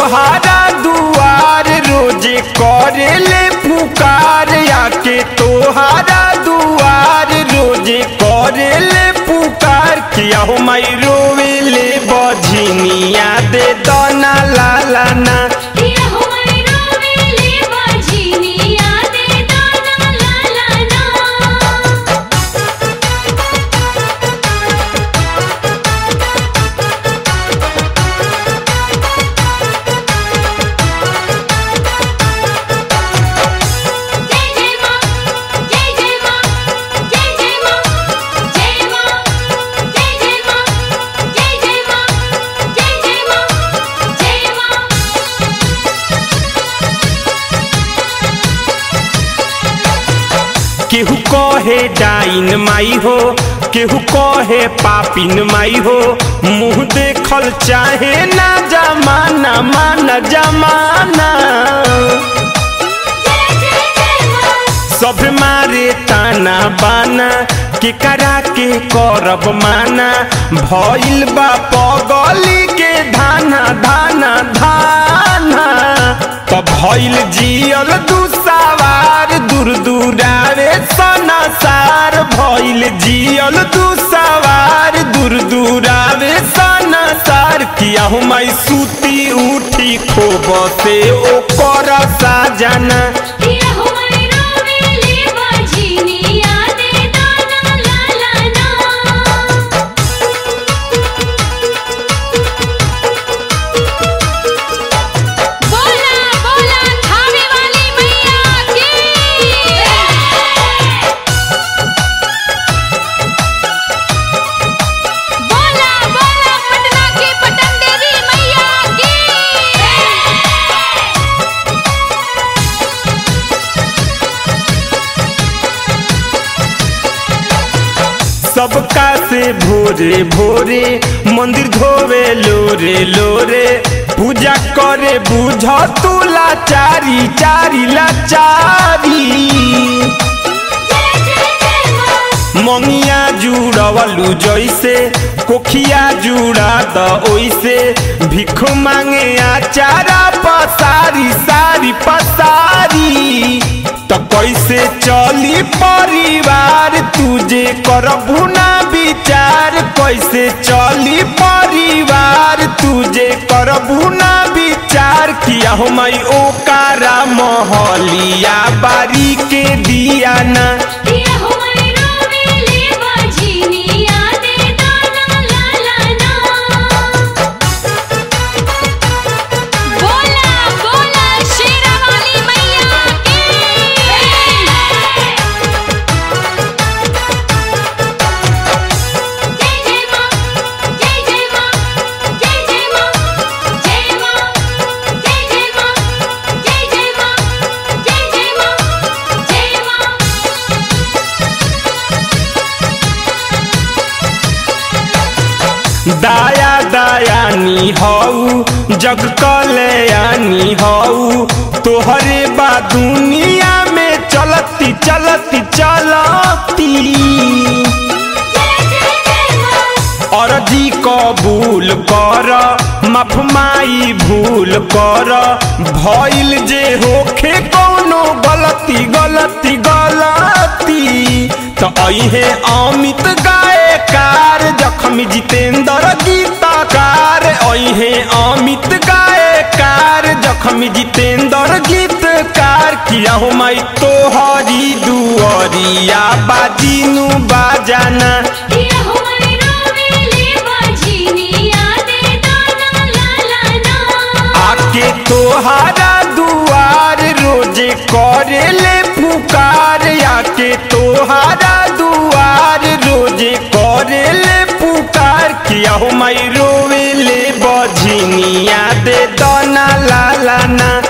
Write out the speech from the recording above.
तोहारा दुआर रोजे करेले पुकार आके तोहारा दुआर रोजे करेले पुकार किया हो माई रोवेले बझनिया दे दना लाला ना किया हो मैं रोवेले बाजीनिया दे दाना लाला ना जय जय मां जय जय मां जय जय मां जय मां जय जय मां जय जय मां जय जय मां जय मां केहू कहे डाइन माई हो केहू कहे पापिन माई हो मुंह देखल चाहे ना जमाना माना जमाना जय जय जय मां सब मारे ताना बाना के करा के करब माना भइल बा पगली के धाना धाना धाना त भइल जियल दुसावार दूर दूरावे सनासार भइल जियल दुसावार दूर दूरावे सनासार किया हो माई सूती उठी खोब से ओकर साजना किया हो मैं रोवेले बाजीनिया दे दाना लाला ना बोला बोला थावे वाली मैया की बोला बोला पटना की पटन देवी मैया की सबका से भोरे भोरे मंदिर धोवे लोरे लोरे पूजा करे बुझ तू लाचारी चारी लाचारी जय जय जय मां मंगिया जुड़वलू जैसे कोखिया जुड़ा द ओइसे भिख मांगे आचारा पसारी सारी पसारी त कैसे चली परिवार तुझे करबू ना विचार कैसे चली परिवार तुझे करबू ना विचार किया हो माई ओकारा महलिया बारी के दिया ना किया हो मैं रोवेले बाजीनिया दे दाना लाला ना बोला बोला शेरा वाली मैया की जय जय मां जय जय मां जय जय मां जय मां जय जय मां जय जय मां जय जय मां जय मां दाया दयानी हऊ जग कल्याणी हऊ तोहरे बा दुनिया में चलती चलती चलती जय जय जय मां अर्जी कबूल कर माफ माई भूल कर भइल जे होखे कौनो गलती गलती गलती त अहे अमित गायकार जखमी जितेंद्र गीतकार अहे अमित गायकार जखमी जितेंद्र गीतकार किया हो माई तोहरी दुअरिया बाजीनु बाजाना किया हो मैं रोवेले बाजीनिया दे दाना लाला ना आके तोहारा दुआर रोजे करेले पुकार आके तोहारा दुआर रोजे करेले पुकार किया हो माई रोवेले बझनिया दे दना लाला ना